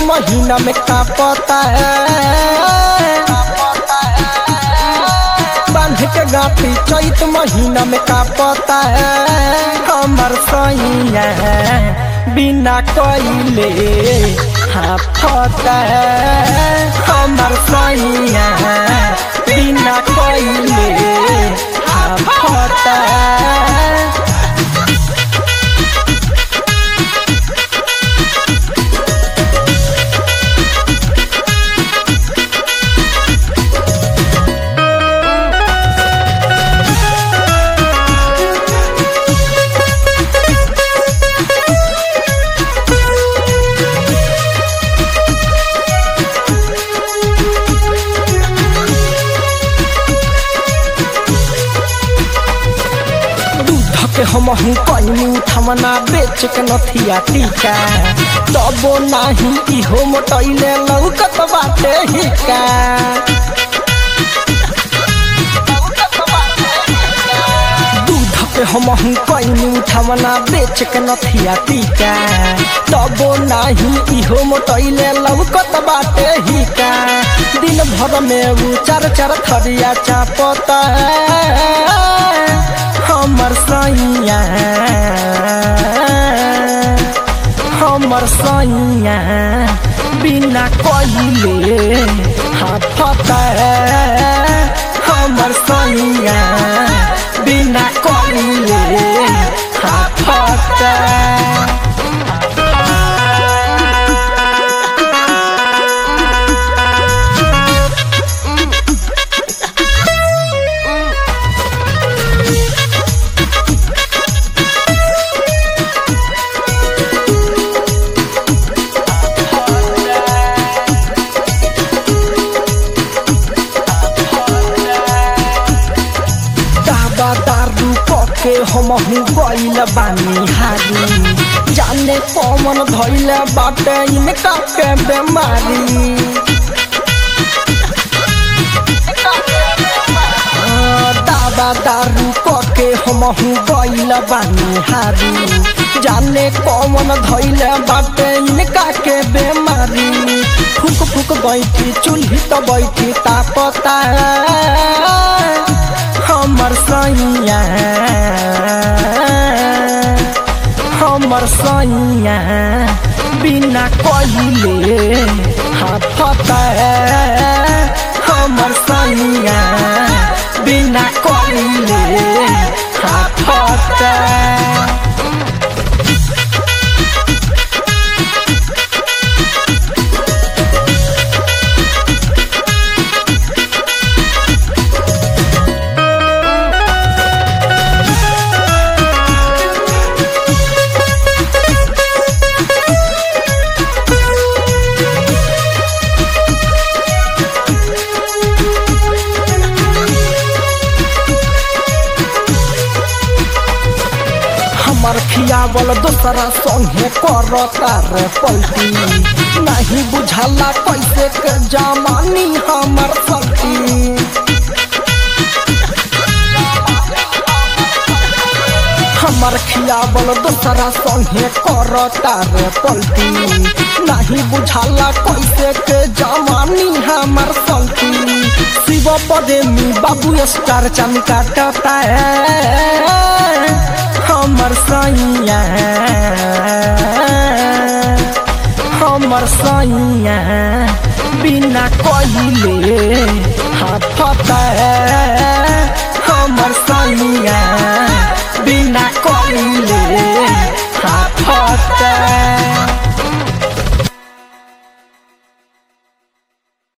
महीना में कापता है बांध के गाठी चैत महीना में कापता है हमर सैया बिना कोइले हाफता है हमर सैया बिना कोइले हाफता है दूध के हम हूँ कैनी थमना बेच के नथिया टीका तबो नाही इहो मोटैले लौकत बाटे हिका दूध के हम हूँ कैनी थमना बेच के नथिया टीका तबो नाही इहो मोटैले लौकत बाटे हिका दिन भर में उ चार चार थरिया चापता है हमर सैया हमर सैया बिना कहिले हाफता हमर सैया बिना कहिले हाफता दादा दारू पके हम हूँ गइल बानी हारी जाने पवन धइल बाटे इनका के बेमारी आ, दादा दारू पके हम हूँ गइल बानी हारी जाने पवन धइल बाटे इनका के बेमारी फूक फूक बैठी चूल्ही तो बैठी तापता हमर सैया हमर सैया बिना कहिले हाफता हमर सैया बिना कहिले हाफता हमर खियावल दोसरा संगे करता रे पलटी नहीं बुझला कैसे के जमानी हमर सती हमर खियावल दोसरा संगे करता रे पलटी नहीं बुझला कैसे के जमानी हमर सती शिव पदेमी बाबू स्टार चमी काटता है हमर सैया हमर सैया बिना कहिले हाफता